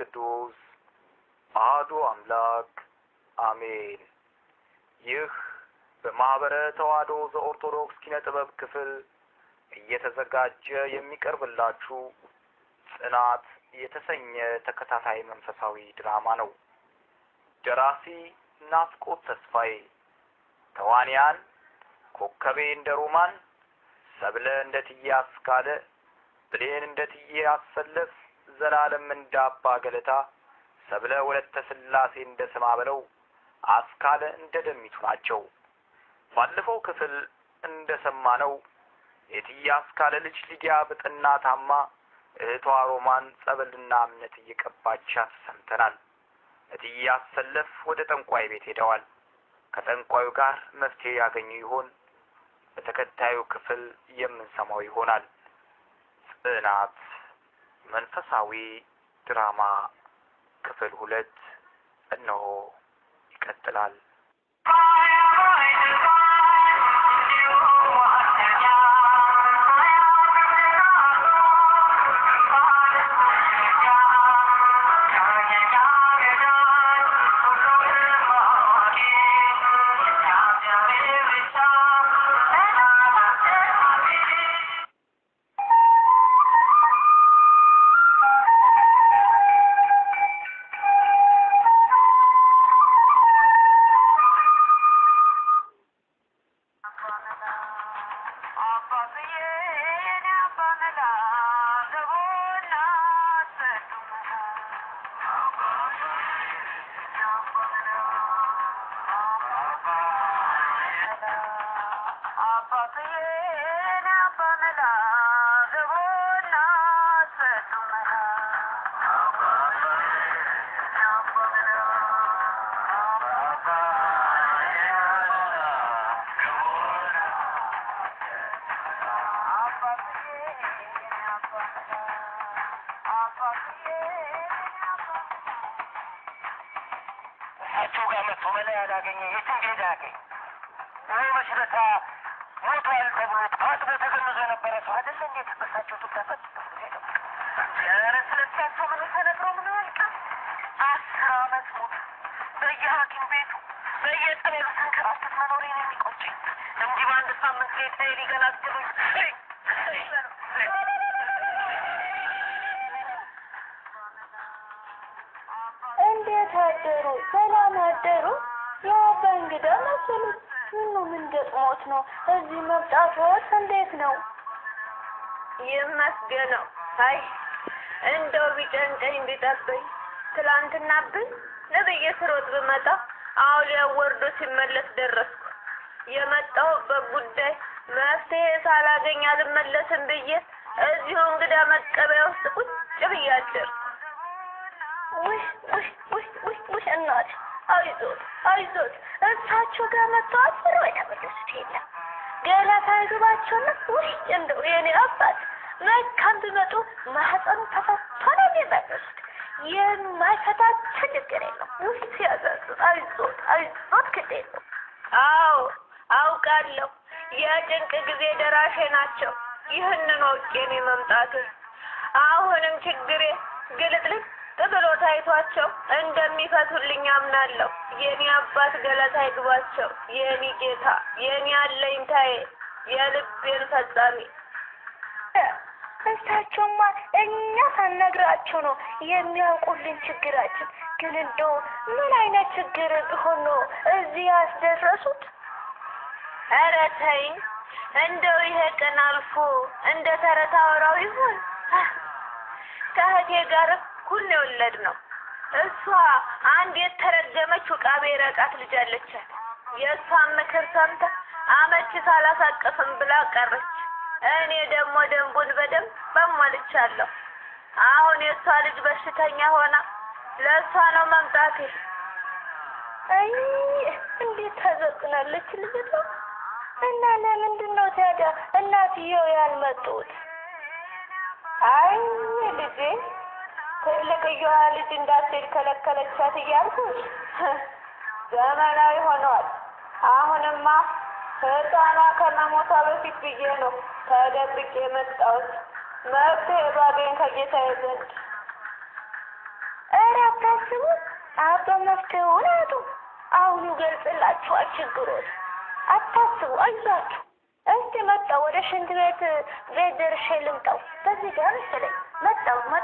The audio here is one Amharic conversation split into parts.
ቅዱስ አሐዱ አምላክ አሜን። ይህ በማኅበረ ተዋሕዶ ዘኦርቶዶክስ ኪነ ጥበብ ክፍል እየተዘጋጀ የሚቀርብላችሁ ጽናት የተሰኘ ተከታታይ መንፈሳዊ ድራማ ነው። ደራሲ ናፍቆት ተስፋዬ፣ ተዋንያን ኮከቤ እንደ ሮማን፣ ሰብለ እንደ ትዬ አስካለ፣ ብሌን እንደ ትዬ አሰለፍ፣ ዘላለም እንደ አባ ገለታ፣ ሰብለ ወለተ ስላሴ እንደ ስማ በለው፣ አስካለ እንደ ደሚቱ ናቸው። ባለፈው ክፍል እንደ ሰማነው የትዬ አስካለ ልጅ ሊዲያ በጠና ታማ እህቷ ሮማን ጸበልና እምነት እየቀባቻት ሰምተናል። እትዬ አሰለፍ ወደ ጠንቋይ ቤት ሄደዋል። ከጠንቋዩ ጋር መፍትሄ ያገኙ ይሆን? በተከታዩ ክፍል የምንሰማው ይሆናል። ጽናት መንፈሳዊ ድራማ ክፍል ሁለት እነሆ ይቀጥላል። እሳቸው ጋር መጥቶ መላ ያላገኘ የትም ሄዳ ያገኝ ወይ መሽረታ ሞቷል ተብሎ ታጥቦ ተገምዞ የነበረ ሰው አይደለ እንዴት በሳቸው ትጋፈጥ ሄደው ኧረ ስለሳቸው ምን ተነግሮ ምን ያልቃል? አስር አመት ሙሉ በየሐኪም ቤቱ በየጸበሉ ስንከራተት መኖሬ ነው የሚቆጨኝ። እንዲህ በአንድ ሳምንት ጌታ ሊገላግሉኝ እንዴት አደሩ? ሰላም አደሩ? የአባ እንግዳ መሰሉት። ምኑ ምን ገጥሞት ነው? እዚህ መምጣትዎት እንዴት ነው? ይመስገነው። አይ እንደው ቢጨንቀኝ ቢጠበኝ ትላንትና ብን ነብዬ ስሮጥ ብመጣ አውሊያው ወርዶ ሲመለስ ደረስኩ። የመጣሁበት ጉዳይ መፍትሄ ሳላገኝ አልመለስም ብዬ እዚሁ እንግዳ መቀበያ ውስጥ ቁጭ ብዬ አደርኩ። ውይ ውይ ውይ ውይ ውይ እናት አይዞት አይዞት እሳቸው ጋር መጥተው አስሮ የተመለሱት የለም ገለታ ይግባቸውና ውይ እንደው የኔ አባት መካም ቢመጡ ማህፀኑ ተፈቶ ነው የሚመለሱት የማይፈታቸው ችግር የለም ውይ ሲያሳዝን አይዞት አይዞት ግድ የለም አዎ አውቃለሁ። የጭንቅ ጊዜ ደራሼ ናቸው። ይህንን አውቄ ነው መምጣቴ። አሁንም ችግሬ ግልጥልጥ ብሎ ታይቷቸው እንደሚፈቱልኝ አምናለሁ። የኔ አባት ገለታ ይግባቸው፣ የኔ ጌታ፣ የኔ አለኝታዬ፣ የልቤን ፈጻሚ። እሳቸውማ እኛ ሳነግራቸው ነው የሚያውቁልን ችግራችን። ግን እንደው ምን አይነት ችግር ቢሆን ነው እዚህ ያስደረሱት? ኧረ ተይኝ፣ እንደው ይሄ ቀን አልፎ እንደ ተረት አወራው ይሆን? ከእህቴ ጋር እኩል ነው የወለድ ነው። እሷ አንድ የተረገመች ውቃቤ ረቃት ልጅ አለቻት። የእሷን ምክር ሰምታ አመቺ ሳላሳቅፍም ብላ ቀረች። እኔ ደግሞ ደንቡን በደንብ አሟልቻለሁ። አሁን የእሷ ልጅ በሽተኛ ሆና ለእሷ ነው መምጣቴ። አይ እንዴት ታዘቅናለች ልጅቷ። እና ለምንድን ነው ታዲያ እናትየው ያልመጡት? አይ ልጄ ትልቅየዋ ልጅ እንዳትሄድ ከለከለቻት እያልኩሽ ዘመናዊ ሆነዋል። አሁንማ ህፃኗ ከመሞቷ በፊት ብዬ ነው ተደብቄ የመጣሁት መፍትሄ ባገኝ ከጌታዬ ዘንድ። አባ መፍትሄውን አጡ። አሁን ይገልጽላችኋል ችግሮት። አታስቡ፣ አይዟችሁ። እስቲ መጣሁ ወደ ሽንት ቤት ቤት ደርሼ ልምጣው። በዚህ ጋር መሰለኝ መጣሁ መጣሁ።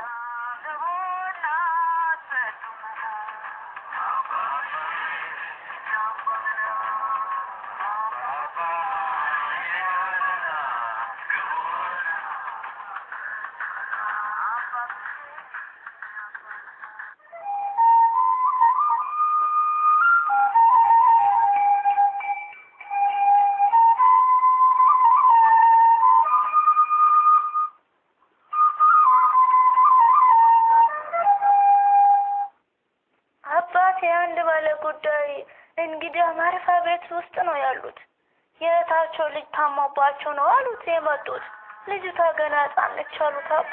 አባቴ አንድ ባለ ጉዳይ እንግዲህ ማረፊያ ቤት ውስጥ ነው ያሉት። የእህታቸው ልጅ ታማባቸው ነው አሉት የመጡት። ልጅቷ ገና ሕፃን ነች አሉት አባ።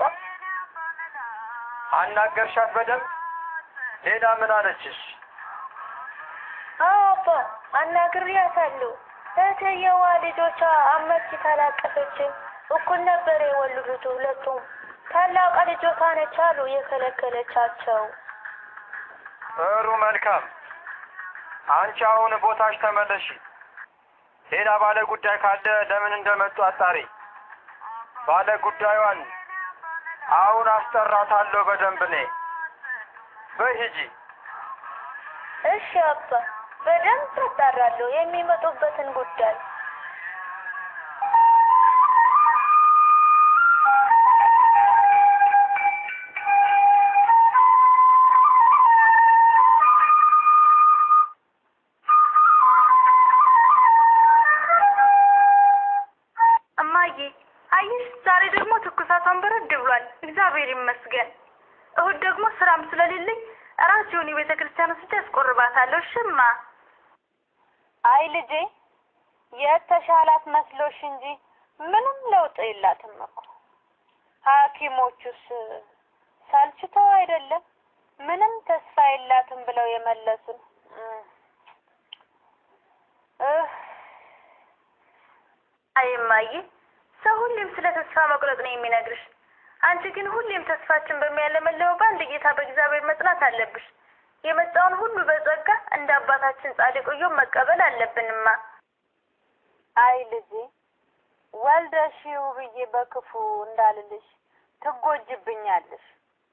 አናገርሻት በደንብ? ሌላ ምን አለችሽ? አዎ አባ አናግሬያታለሁ። እህትየዋ ልጆቿ አመቺ ታላቀፈችም እኩል ነበር የወለዱት ሁለቱም። ታላቋ ልጆቷ ነች አሉ የከለከለቻቸው። ጥሩ መልካም። አንቺ አሁን ቦታሽ ተመለሺ። ሌላ ባለ ጉዳይ ካለ ለምን እንደመጡ አጣሪ። ባለ ጉዳዩን አሁን አስጠራታለሁ በደንብ እኔ። በይ ሂጂ። እሺ አባ በደንብ አጣራለሁ የሚመጡበትን ጉዳይ። እማዬ አየሽ፣ ዛሬ ደግሞ ትኩሳቷን በረድ ብሏል። እግዚአብሔር ይመስገን። እሁድ ደግሞ ስራም ስለሌለኝ ራሴውን የቤተ ክርስቲያን ውስጥ ያስቆርባታለሁ። እሽማ አይ ልጄ የተሻላት መስሎሽ እንጂ ምንም ለውጥ የላትም እኮ። ሐኪሞቹስ ሰልችተው አይደለም ምንም ተስፋ የላትም ብለው የመለሱን። እህ አይ እማዬ፣ ሰው ሁሌም ስለ ተስፋ መቁረጥ ነው የሚነግርሽ። አንቺ ግን ሁሌም ተስፋችን በሚያለመልመው በአንድ ጌታ በእግዚአብሔር መጽናት አለብሽ። የመጣውን ሁሉ በጸጋ እንደ አባታችን ጻድቅ ኢዮብ መቀበል አለብንማ። አይ ልጄ ወልደሽው ብዬ በክፉ እንዳልልሽ ትጎጅብኛለሽ።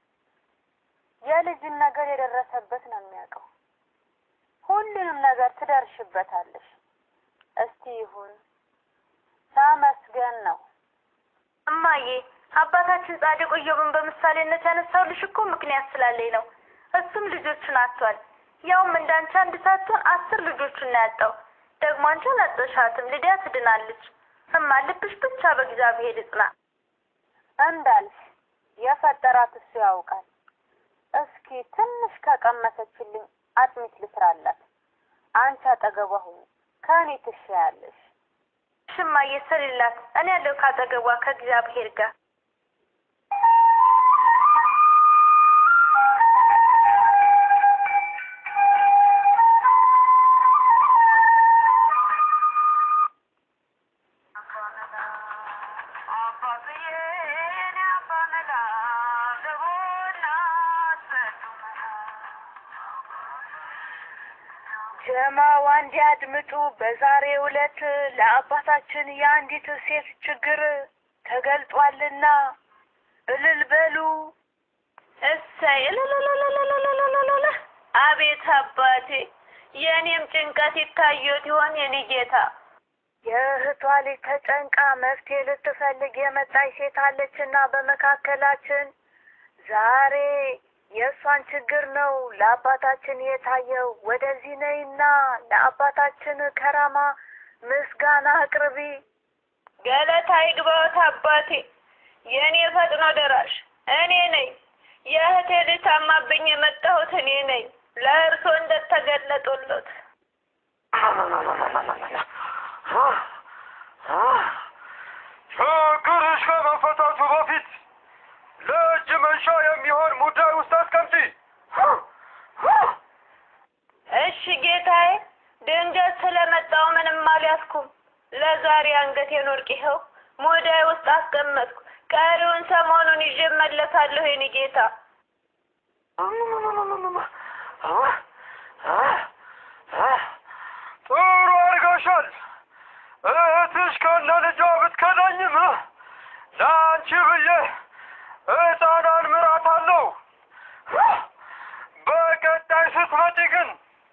የልጅን ነገር የደረሰበት ነው የሚያውቀው። ሁሉንም ነገር ትደርሽበታለሽ። እስቲ ይሁን ተመስገን ነው። እማዬ አባታችን ጻድቅ ኢዮብን በምሳሌነት ያነሳውልሽ እኮ ምክንያት ስላለኝ ነው። እሱም ልጆቹን አጥቷል። ያውም እንዳንቺ አንድ ሳትሆን አስር ልጆቹን ነው ያጣው። ደግሞ አንቺ አላጠሻትም፣ ልዲያ ትድናለች። እማ ልብሽ ብቻ በእግዚአብሔር ይጽና። እንዳልሽ የፈጠራት እሱ ያውቃል። እስኪ ትንሽ ከቀመሰችልኝ አጥሚት ልስራላት። አንቺ አጠገቧ ሁኚ፣ ከእኔ ትሻያለሽ። ሽማዬ ስሪላት፣ እኔ ያለው ካጠገቧ ከእግዚአብሔር ጋር ጀማዋ እንዲያድምጡ በዛሬው ዕለት ለአባታችን የአንዲት ሴት ችግር ተገልጧልና እልል በሉ። እሰይ እልልልልልልልልልል አቤት አባቴ፣ የእኔም ጭንቀት ይታየት ይሆን የኔ ጌታ? የእህቷ ልጅ ተጨንቃ መፍትሄ ልትፈልግ የመጣች ሴት አለችና በመካከላችን ዛሬ የእሷን ችግር ነው ለአባታችን የታየው። ወደዚህ ነይና ለአባታችን ከራማ ምስጋና አቅርቢ። ገለታ ይግባዎት አባቴ፣ የእኔ ፈጥኖ ደራሽ እኔ ነኝ። የእህቴ ልጅ ታማብኝ የመጣሁት እኔ ነኝ። ለእርሶ እንደተገለጡሎት ችግርሽ ከመፈታቱ በፊት ለእጅ መንሻ የሚሆን ሙዳይ ውስጥ አስቀምጪ። እሺ ጌታዬ፣ ድንገት ስለመጣው ምንም አልያዝኩም። ለዛሬ አንገቴን ወርቅ ይኸው ሙዳይ ውስጥ አስቀመጥኩ። ቀሪውን ሰሞኑን ይዤ እመለሳለሁ የኔ ጌታ። ጥሩ አድርገሻል። እህትሽ ከነ ልጇ ብትከዳኝም ለአንቺ ብዬ ሕፃኗን ምራታለሁ። በቀጣይ ስትመጪ ግን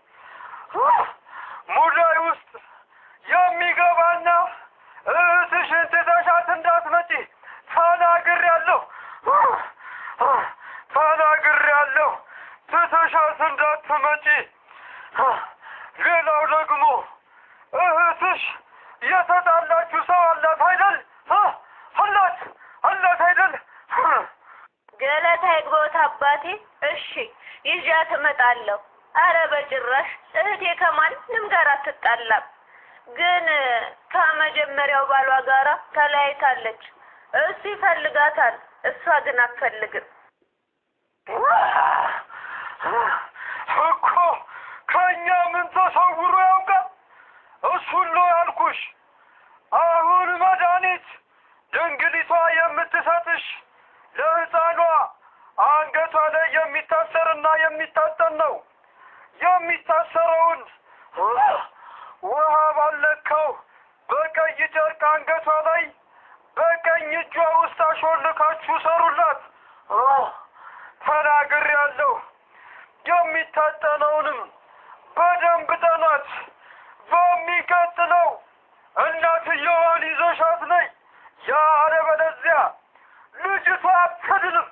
ሙዳይ ውስጥ የሚገባና እህትሽን ትተሻት እንዳትመጪ ተናግሬያለሁ። ተናግሬያለሁ። ትተሻት እንዳትመጪ። ሌላው ደግሞ እህትሽ የተጣላችሁ ሰው አላት አይደል? አላት አላት አይደል? ገለታ ይግባውት አባቴ። እሺ ይዣት እመጣለሁ። አረ በጭራሽ እህቴ ከማንም ጋር አትጣላም። ግን ከመጀመሪያው ባሏ ጋራ ተለያይታለች። እሱ ይፈልጋታል፣ እሷ ግን አትፈልግም። እኮ ከእኛ ምን ተሰውሮ ያውቃል? እሱን ነው ያልኩሽ። አሁን መድኃኒት ድንግሊቷ የምትሰጥሽ ለሕፃኗ አንገቷ ላይ የሚታሰርና የሚታጠን ነው። የሚታሰረውን ውሃ ባለካው በቀይ ጨርቅ አንገቷ ላይ በቀኝ እጇ ውስጥ አሾልካችሁ ሰሩላት። ተናግሬያለሁ። የሚታጠነውንም በደንብ ጠናት። በሚቀጥለው እናትየዋን ይዘሻት ነይ። ያለበለዚያ ልጅቷ አትድንም።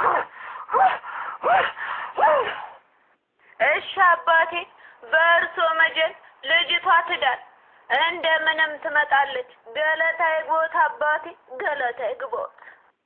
እሺ አባቴ፣ በእርሶ መጀል ልጅቷ ትዳር እንደምንም ትመጣለች። ገለታ ይግቦት አባቴ፣ ገለታ ይግቦት።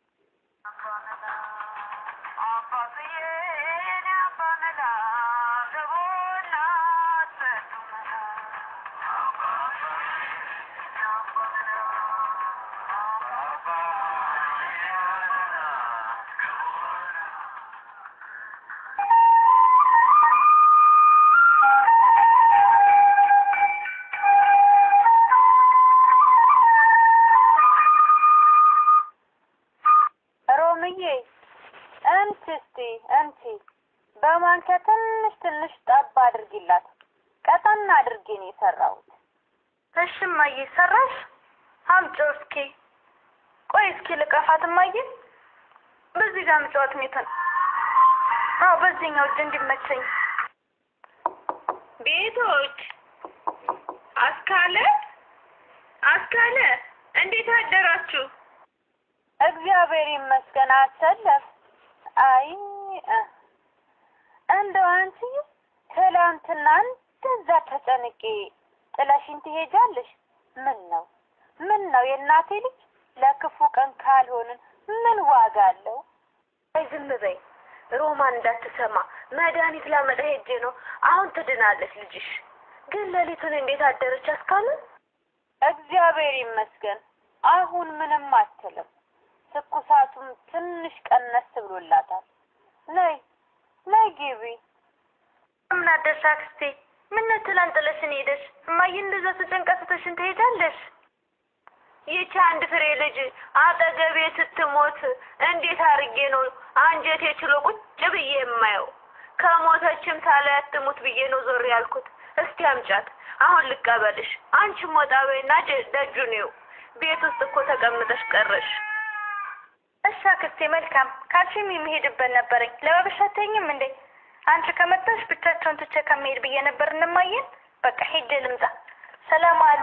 ሮምዬ እንቲ እስቲ እንቲ በማንኪያ ትንሽ ትንሽ ጠብ አድርጊላት። ቀጠን አድርጌ ነው የሰራሁት። እሺ እማዬ ሰራሽ? አምጪው እስኪ። ቆይ እስኪ ልቀፋት እማዬ። በዚህ ጋር ምጫወት ሜትን። አዎ በዚህኛው እጅ እንዲመቸኝ። ቤቶች አስካለ አስካለ፣ እንዴት አደራችሁ? እግዚአብሔር ይመስገን። አሰለፍ አይ እ እንደው አንቺ ትላንትና እንደዛ ተጨንቄ ጥለሽኝ ትሄጃለሽ? ምን ነው ምን ነው የእናቴ ልጅ ለክፉ ቀን ካልሆንን ምን ዋጋ አለው? አይ ዝም በይ ሮማን እንዳትሰማ መድኃኒት ላመጣ ሄጄ ነው። አሁን ትድናለች ልጅሽ። ግን ሌሊቱን እንዴት አደረች አስካለ? እግዚአብሔር ይመስገን አሁን ምንም አትልም። ትኩሳቱም ትንሽ ቀነስ ብሎላታል። ነይ ነይ ግቢ። ምን አደርሽ አክስቴ? ምን ነው ትላንት ጥለሽን ሄደሽ? እማዬ እንደዛ ተጨንቀስትሽን ትሄዳለሽ? ይቺ አንድ ፍሬ ልጅ አጠገቤ ስትሞት እንዴት አርጌ ነው አንጀቴ ችሎ ቁጭ ብዬ የማየው? ከሞተችም ሳላያት ትሙት ብዬ ነው ዞር ያልኩት። እስቲ አምጫት፣ አሁን ልቀበልሽ። አንቺም ወጣ በይና ጀ- ደጁን ይው። ቤት ውስጥ እኮ ተቀምጠሽ ቀረሽ። እሺ አክስቴ መልካም ካልሽም የሚሄድበት ነበረኝ። ለባብሽ አትይኝም እንዴ? አንቺ ከመጣሽ ብቻቸውን ትቼ ከመሄድ ብዬ ነበር እንማየን። በቃ ሄጄ ልምጣ። ሰላም አሉ።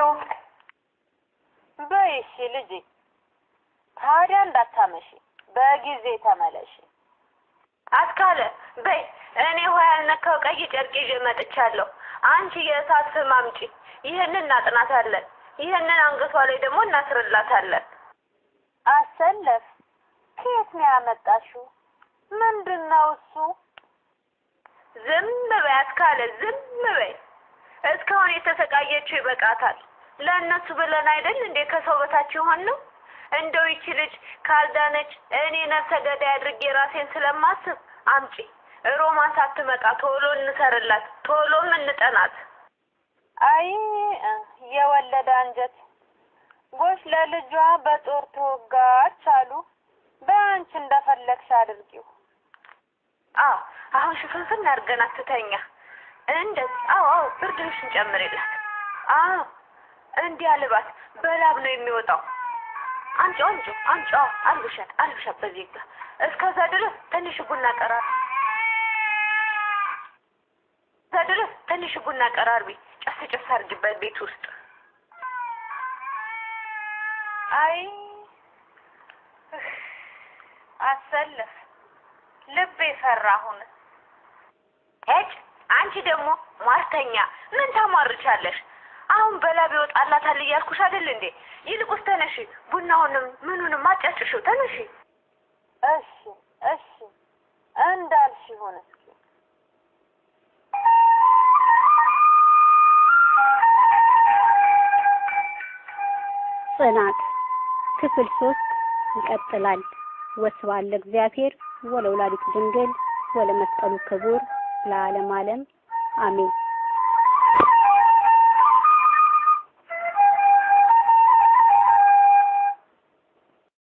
በይ እሺ ልጄ፣ ታዲያ እንዳታመሺ፣ በጊዜ ተመለሺ። አስካለ በይ፣ እኔ ውሃ ያልነካው ቀይ ጨርቅ ይዤ መጥቻለሁ። አንቺ የእሳት ፍም አምጪ። ይህንን እናጥናታለን። ይህንን አንገቷ ላይ ደግሞ እናስርላታለን። አሰለፍ ከየት ነው ያመጣሽው? ምንድን ነው እሱ? ዝም በይ አስካለ፣ ዝም በይ። እስካሁን የተሰቃየችው ይበቃታል። ለእነሱ ብለን አይደል እንዴ ከሰው በታች የሆን ነው? እንደው ይቺ ልጅ ካልዳነች እኔ ነፍሰ ገዳይ አድርጌ ራሴን ስለማስብ አምጪ። ሮማን ሳትመጣ ቶሎ እንሰርላት፣ ቶሎም እንጠናት። አይ እ የወለደ አንጀት ጎሽ ለልጇ በጦር ተወጋች አሉ። በአንቺ እንደፈለግሽ አድርጊው። አዎ አሁን ሽፍንፍን አድርገን አትተኛ። እንደዚህ አዎ አዎ ብርድ ልብስን ጨምሬላት አዎ እንዲህ አልባት በላብ ነው የሚወጣው አምጪው አምጪው አምጪው አዎ አልብሻት አልብሻት በዚህ ጋ እስከዛ ድረስ ትንሽ ቡና ቀራ እስከዛ ድረስ ትንሽ ቡና ቀራርቢ ጨስ ጨስ አድርጊበት ቤት ውስጥ አይ እህ፣ አሰልፍ ልቤ ፈራ። አሁን ሄጭ አንቺ ደግሞ ሟርተኛ ምን ታሟርቻለሽ? አሁን በላብ ይወጣላታል እያልኩሽ አይደል እንዴ? ይልቁስ ተነሺ፣ ቡናውንም ምኑንም አጫጭሽው። ተነሺ። እሺ እሺ እንዳልሽ ይሁን እስኪ። ጽናት ክፍል ሶስት ይቀጥላል። ወስብሐት ለእግዚአብሔር ወለወላዲቱ ድንግል ወለመስቀሉ ክቡር ለዓለም ዓለም አሜን።